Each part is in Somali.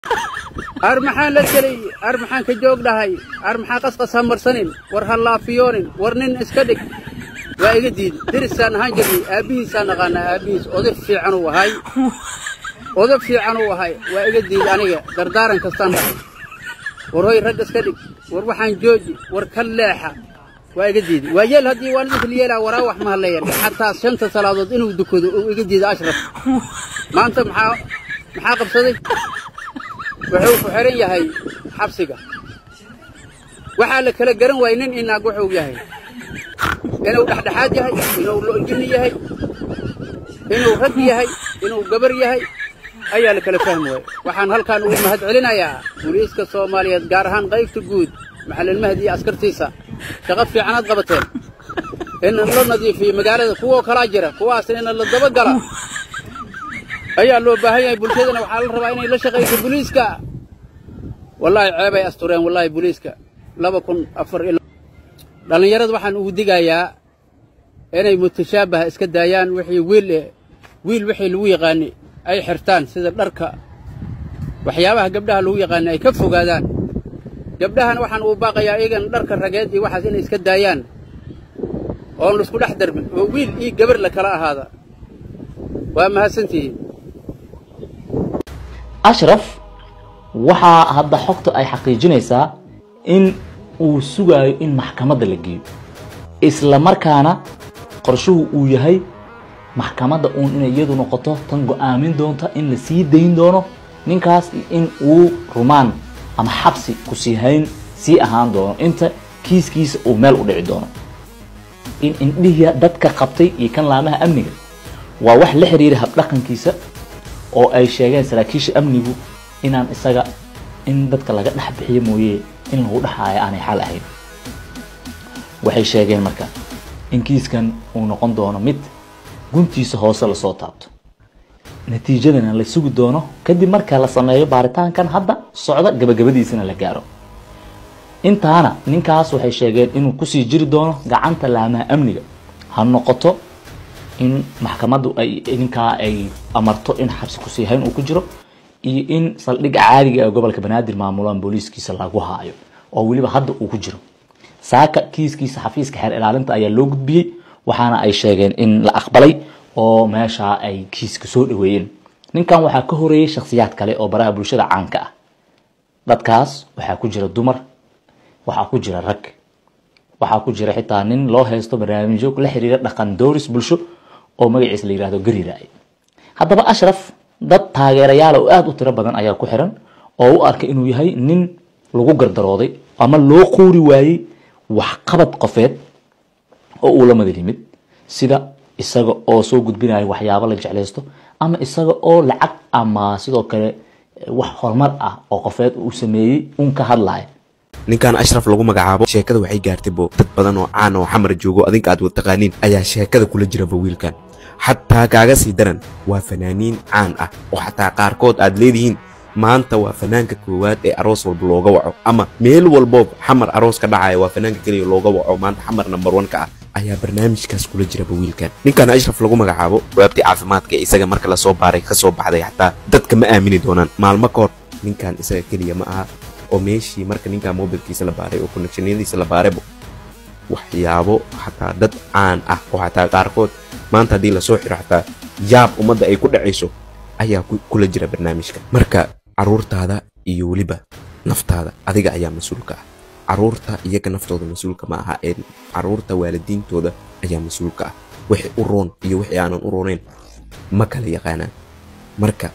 ar maxaan la gelay ar maxaan ka joog dhahay ar maxaa qasqas ha marsanin war ha laafiyoonin war nin iska dhig waa iga diid dirisaan ahaan jirnay aabbihiisaan naqaanaa aabbihiis oday fiican uu ahay oday fiican uu ahay waa iga diid aniga dardaaran kastaan dhahay war hoy rag iska dhig war waxaan jooji war ka leexa waa iga diidi waa yeel haddii waalidinka la yeelaa waraa wax ma hadleeyan xataa shanta salaadood inuu dukado uu iga diido ashraf maanta maxaa maxaa qabsaday wuxuu ku xihan yahay xabsiga waxaa la kala garan waayey nin inaag wuxuu yahay inuu dhexdhexaad yahay inuu lo'jinni yahay inuu rag yahay inuu gabar yahay ayaa la kala fahmi waayey waxaan halkaan ugu mahad celinayaa booliiska soomaaliyeed gaar ahaan qaybta guud maxalin mahdi iyo askartiisa shaqo fiicanaad qabateen in la nadiifiyo magaalada kuwoo kalaa jira kuwaasna in la dabagala ayaa loo baahan yahay bulshadana waxaa la rabaa inay la shaqayso booliiska wallaahi ceebay astureen wallaahi booliiska laba kun afar ila dhallinyarada waxaan ugu digayaa inay mutashaabaha iska daayaan wixii wiil eh wiil wixii lagu yaqaani ay xirtaan sida dharka waxyaabaha gabdhaha lagu yaqaani ay ka fogaadaan gabdhahana waxaan uu baaqayaa iyagana dharka rageed iyo waxaas inay iska daayaan oon laisku dhex darbin oo wiil iyo gabar la kala ahaada waa mahadsantihiin ashraf waxaa hadda xogta ay xaqiijinaysaa in uu sugaayo in maxkamadda la geeyo isla markaana qorshuhu uu yahay maxkamadda uun inay iyadu noqoto tan go-aamin doonta in la sii dayn doono ninkaas in uu rumaan ama xabsi ku sii hayn sii ahaan doono inta kiiskiisa uu meel u dhici doono in indhihiya dadka qabtay iyo kan laamaha amniga waa wax la xiriira habdhaqankiisa oo ay sheegeen saraakiisha amnigu inaan isaga in dadka laga dhex bixiyo mooye in lagu dhexaayo aanay xal ahayn waxay sheegeen marka in kiiskan uu noqon doono mid guntiisa hoose lasoo taabto natiijadana la sugi doono kadib marka la sameeyo baaritaankan hadda socda gabagabadiisana la gaaro intaana ninkaas waxay sheegeen inuu kusii jiri doono gacanta laamaha amniga ha noqoto in maxkamaddu ay ninkaa ay amarto in xabsi kusii hayn uu ku jiro iyo in saldhigga caadiga ee gobolka banaadir maamulaan booliiskiisa lagu haayo oo weliba hadda uu ku jiro saaka kiiskiisa xafiiska xeer ilaalinta ayaa loo gudbiyey waxaana ay sheegeen in la aqbalay oo meeshaa ay kiiska soo dhaweeyeen ninkan waxaa ka horeeyey shakhsiyaad kale oo baraha bulshada caanka ah dadkaas waxaa ku jira dumar waxaa ku jira rag waxaa ku jira xitaa nin loo haysto barnaamijyo la xiriira dhaqan dooris bulsho oo magaciisa la yihahdo gariraaye haddaba ashraf dad taageerayaal oo aada u tiro badan ayaa ku xiran oo u arka inuu yahay nin lagu gardarooday ama loo quuri waayey waxqabad qofeed oo uu la madal yimid sida isaga oo soo gudbinayo waxyaabo la jeclaysto ama isaga oo lacag ama sidoo kale wax horumar ah oo qofeed uu sameeyey un ka hadlaya ninkan ashraf lagu magacaabo sheekada waxay gaartay bo dad badan oo caan oo xamar joogo adinka aad wad taqaaniin ayaa sheekada kula jiraba wiilkan xataa kaaga sii daran waa fanaaniin caan ah oo xataa qaarkood aad leedihiin maanta waa fanaanka koowaad ee aroos walba looga waco ama meel walboo xamar aroos ka dhacaya waa fanaanka keliya looga waco maanta xamar number one ka ah ayaa barnaamijkaas kula jiraba wiilkan ninkan ashraf lagu magacaabo waabtii caafimaadka ee isaga marka lasoo baaray ka soo baxday xataa dadka ma aamini doonaan maalmo ka hor ninkan isaga keliya ma aha oo meeshii marka ninkan mobilkiisa la baaray oo connectionyadiisa la baaraybo waxyaabo xataa dad caan ah oo xataa qaarkood maanta haddii lasoo xiro xataa yaab ummadda ay ku dhacayso ayaa kula jira barnaamijka marka caruurtaada iyo weliba naftaada adiga ayaa mas-uulka ah caruurta iyaga naftooda mas-uulka ma aha ee caruurta waalidiintooda ayaa mas-uulka ah wixii u roon iyo wixii aanan u roonayn ma kala yaqaanaan marka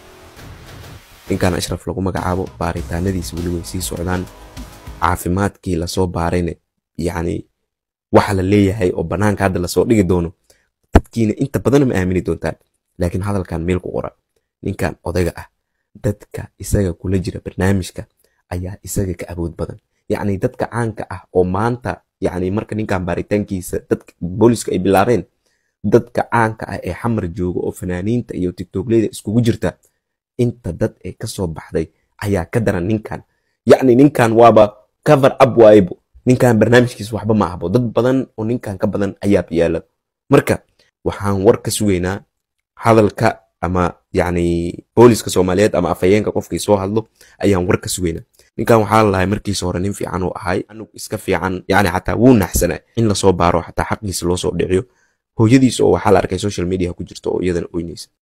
ninkan ashraf lagu magacaabo baaritaanadiisa weli way sii socdaan caafimaadkii lasoo baarayna yacni waxa la leeyahay oo bannaanka hadda lasoo dhigi doono dadkiina inta badan ma aamini doontaan laakiin hadalkan meel ku qora ninkan odayga ah dadka isaga kula jira barnaamijka ayaa isaga ka awood badan yacni dadka caanka ah oo maanta yacni marka ninkan baaritaankiisa dadka booliska ay bilaabeen dadka caanka ah ee xamar jooga oo fanaaniinta iyo tiktookleyda iskugu jirta inta dad ee ka soo baxday ayaa ka daran ninkan yacni ninkan waaba cover up waayebo ninkan barnaamijkiisa waxba ma ahbo dad badan oo ninkan ka badan ayaa yaala marka waxaan war ka sugaynaa hadalka ama yacni booliska soomaaliyeed ama afhayeenka qofkii soo hadlo ayaan war ka sugaynaa ninkan waxaa la lahay markiisa hore nin fiican uu ahay anug iska fiican yacni xataa wuu naxsanaa in lasoo baaro xataa xaqiisa loo soo dhiciyo hooyadiisa oo waxaa la arkay social media ku jirta oo iyadana oynaysa